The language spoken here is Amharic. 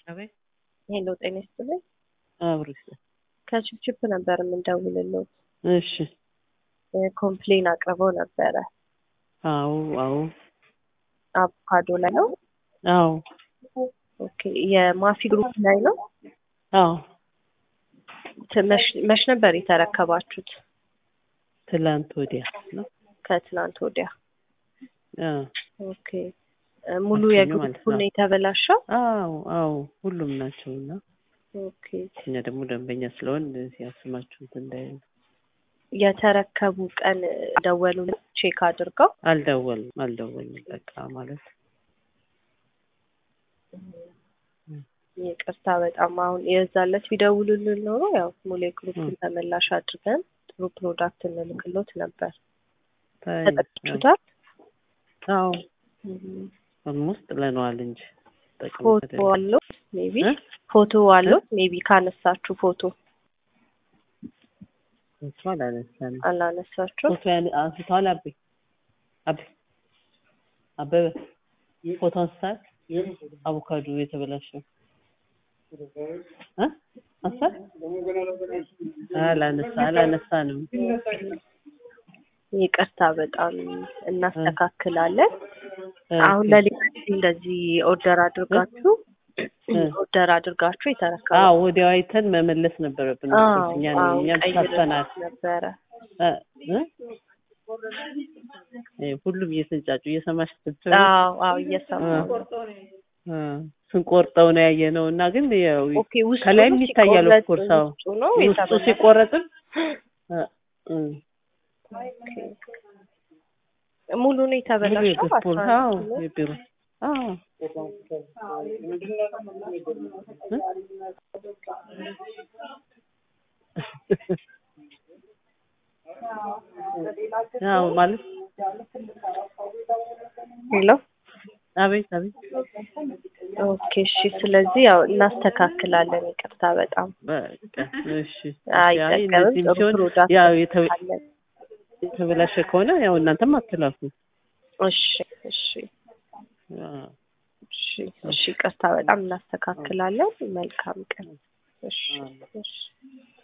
አቤት ሄሎ ጤና ይስጥልኝ። አብሮ ይስጥ- ከችፕችፕ ነበር የምንደውልለው። እሺ ኮምፕሌን አቅርበው ነበረ። አዎ አዎ አቮካዶ ላይ ነው። አዎ ኦኬ የማፊ ግሩፕ ላይ ነው። አዎ ት- መሽ- መች ነበር የተረከባችሁት? ትላንት ወዲያ ነው። ከትናንት ወዲያ። አዎ ኦኬ እ ሙሉ ማክሰኞ የግሩፑ ማለት ነው። ነው የተበላሸው? አዎ አዎ ሁሉም ናቸው እና ኦኬ እኛ ደግሞ ደንበኛ ስለሆን ሲያስማችሁ እንትን እንዳይሉ የተረከቡ ቀን ደወሉ ቼክ አድርገው አልደወልም አልደወልም በቃ ማለት ይቅርታ በጣም አሁን የዛለት ቢደውሉልን ኖሮ ያው ሙሉ የግሩፑን ተመላሽ አድርገን ጥሩ ፕሮዳክት እንልክሎት ነበር። ታይ- ተጠቅሱታል? አዎ ኦልሞስት ጥለነዋል እንጂ ጠቅም ፎቶ አለው ሜቢ እ? ፎቶ አለው ሜቢ ካነሳችሁ ፎቶ ፎቶ አላነሳንም። አላነሳችሁ ፎቶ ያን አንስተዋል። አቤ አቤ አበበ ፎቶ አንስታል። አቮካዶ የተበላሸው እ? አንስታል? አላነሳ አላነሳንም። ይቅርታ በጣም እናስተካክላለን። እ፣ አሁን ለሌላ ጊዜ እንደዚህ ኦርደር አድርጋችሁ እ። ኦርደር አድርጋችሁ የተረከቡ አዎ ወዲያው አይተን መመለስ ነበረብን። አዎ እኛ አዎ እኛም ቀይ ሳተናል። ልብስ ነበረ። እ? እ? እ፣ ሁሉም እየተንጫጩ እየሰማሽ ስትል አዎ አዎ እየሰማሁ ነው። እ፣ ስንቆርጠው ነው ያየነው እና ግን ያው ኦኬ ውስጡ ከላይም ይታያል ሲቆረጥ ኦፍኮርስ አዎ ውስጡ ነው ውስጡ የተበላሸው? ሲቆረጥም እ፣ እ፣ ሙሉ ነው ሙሉ የተበላሸው። የግሩፕ አስራ አዎ አንድ ኪሎ የቢሮ አዎ እ? አዎ ማለት ሄሎ አቤት አቤት ኦኬ እሺ። ስለዚህ ያው እናስተካክላለን። ይቅርታ በጣም በቃ እሺ አይ አይጠቀምም። እንደዚህም ጥሩ ሲሆን ፕሮዳክት ያው የተ- አለን። የተበላሸ ከሆነ ያው እናንተም አትላኩ እሺ እሺ አዎ እሺ እሺ። ይቅርታ በጣም እናስተካክላለን። መልካም ቀን። እሺ እሺ